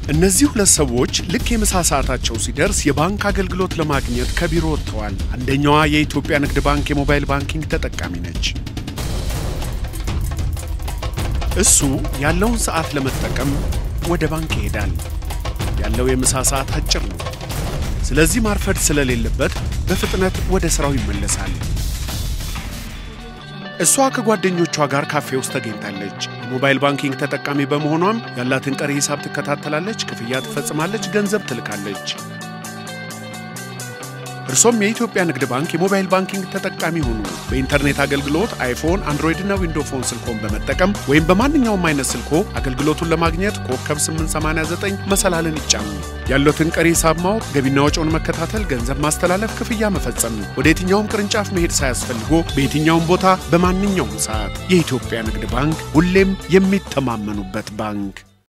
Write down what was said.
እነዚህ ሁለት ሰዎች ልክ የምሳ ሰዓታቸው ሲደርስ የባንክ አገልግሎት ለማግኘት ከቢሮ ወጥተዋል። አንደኛዋ የኢትዮጵያ ንግድ ባንክ የሞባይል ባንኪንግ ተጠቃሚ ነች። እሱ ያለውን ሰዓት ለመጠቀም ወደ ባንክ ይሄዳል። ያለው የምሳ ሰዓት አጭር ነው። ስለዚህ ማርፈድ ስለሌለበት በፍጥነት ወደ ሥራው ይመለሳል። እሷ ከጓደኞቿ ጋር ካፌ ውስጥ ተገኝታለች። የሞባይል ባንኪንግ ተጠቃሚ በመሆኗም ያላትን ቀሪ ሂሳብ ትከታተላለች፣ ክፍያ ትፈጽማለች፣ ገንዘብ ትልካለች። እርሶም የኢትዮጵያ ንግድ ባንክ የሞባይል ባንኪንግ ተጠቃሚ ሁኑ። በኢንተርኔት አገልግሎት አይፎን፣ አንድሮይድ እና ዊንዶ ፎን ስልኮን በመጠቀም ወይም በማንኛውም አይነት ስልኮ አገልግሎቱን ለማግኘት ኮከብ 889 መሰላልን ይጫኑ። ያሉትን ቀሪ ሂሳብ ማወቅ፣ ገቢና ወጪውን መከታተል፣ ገንዘብ ማስተላለፍ፣ ክፍያ መፈጸም ወደ የትኛውም ቅርንጫፍ መሄድ ሳያስፈልጎ በየትኛውም ቦታ በማንኛውም ሰዓት የኢትዮጵያ ንግድ ባንክ ሁሌም የሚተማመኑበት ባንክ